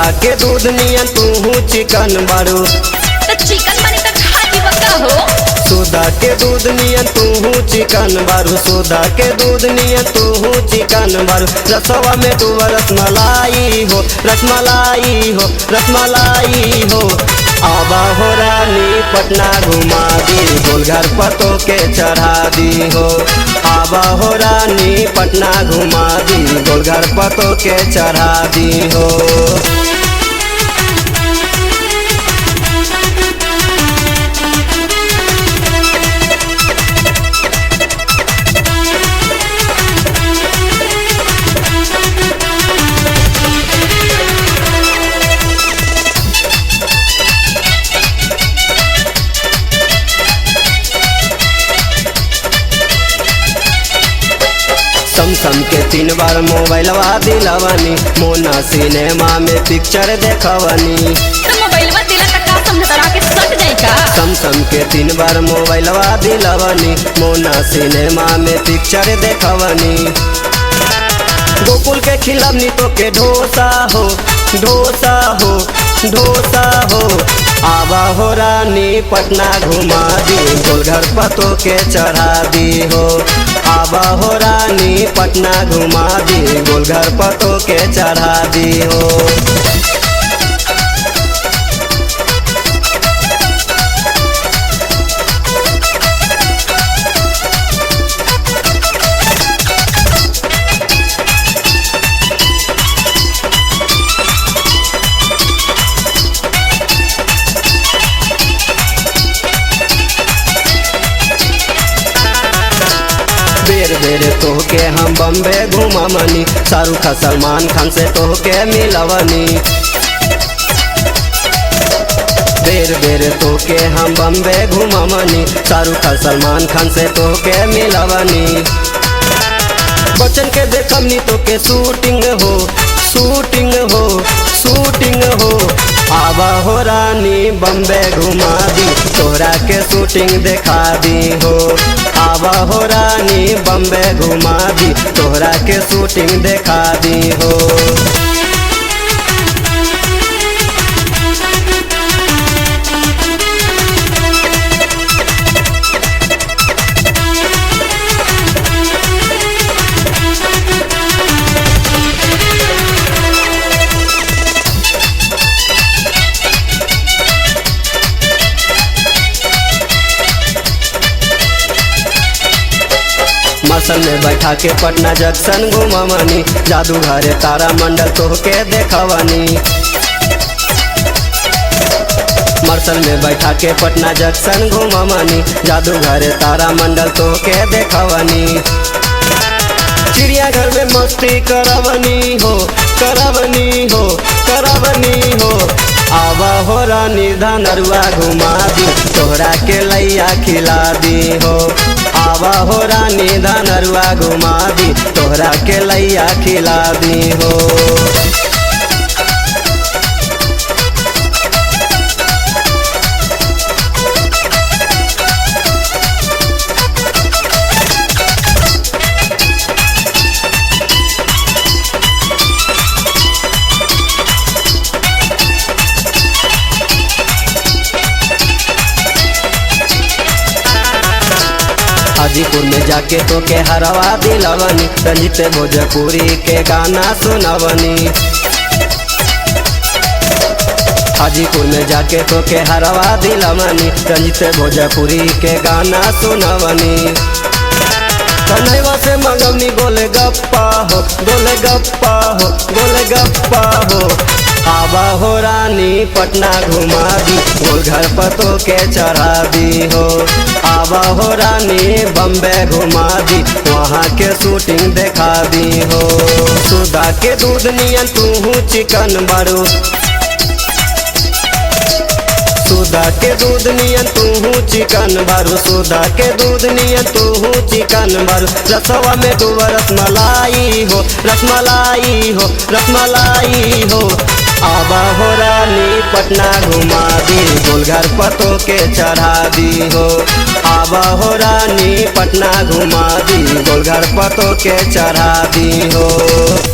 सुधा के दूध नियन तू चिकन बारू तो चिकन बनी तो खा जीव का हो सुधा के दूध नियन तू चिकन बारू सुधा के दूध नियन तू चिकन बारू रसवा में तू रसमलाई हो रसमलाई हो रसमलाई हो आबा हो रानी पटना घुमा दी गोलघर पतो के चढ़ा दी हो आबा हो रानी पटना घुमा दी गोलघर पतो के चढ़ा दी हो समसम के तीन बार मोबाइलवा दिलवनी मोना सिनेमा में पिक्चर देखवनी तो मोबाइलवा दिला तक का समझ तरा के सट जाई का समसम के तीन बार मोबाइलवा दिलवनी मोना सिनेमा में पिक्चर देखवनी गोकुल के खिलवनी तो के ढोसा हो ढोसा हो ढोसा हो आवा हो रानी पटना घुमा दी गोलघर पतो के चढ़ा दी हो आवा हो रानी पटना घुमा दी गोलघर पतो के चढ़ा दी हो बेर बेर तोहके हम बम्बे घुममनी शाहरुख खान सलमान खान से तोहके मिलवनी बेर बेर तोहके हम बम्बे घुममनी शाहरुख खान सलमान खान से तोहके मिलवनी बच्चन के देखमनी तोके शूटिंग हो शूटिंग हो शूटिंग हो आवा हो रानी बम्बे घुमा दी तोहरा के शूटिंग देखा दी हो आवा हो रानी बम्बे घुमा दी तोहरा के शूटिंग देखा दी हो मसल में बैठा के पटना जंक्शन घुमवनी जादू घरे तारा मंडल तोहके देखवनी मरसल में बैठा के पटना जंक्शन घुमवनी जादू घरे तारा मंडल तोहके देखवनी चिड़ियाघर में मस्ती करवनी हो करवनी हो करवनी हो आवा हो रानी धनरुआ घुमा दी तोहरा के लैया खिला दी हो आवा हो रानी धनरुआ घुमा दी तोहरा के लैया खिला दी हो हाजीपुर में जाके तो के हरवा दिलवनी रंजित भोजपुरी के गाना सुनवनी हाजीपुर में जाके तो के हरवा दिलवनी रंजित भोजपुरी के गाना सुनवनी कन्हैया से मंगवनी गोले गप्पा हो गोले गप्पा हो गोले गप्पा हो आबा हो रानी पटना घुमा दी गोलघर पतो के चढ़ा दी हो आबा हो रानी बम्बे घुमा दी वहाँ के शूटिंग देखा दी हो सुधा के दूध नियन तू चिकन बारू सुधा के दूध नियन तू चिकन बारू सुधा के दूध नियन तू चिकन बारू रसवा में तू रसमलाई हो रसमलाई हो रसमलाई हो आबा हो रानी पटना घुमा दी गोलघर पतो के चढ़ा दी हो आबा हो रानी पटना घुमा दी गोलघर पतो के चढ़ा दी हो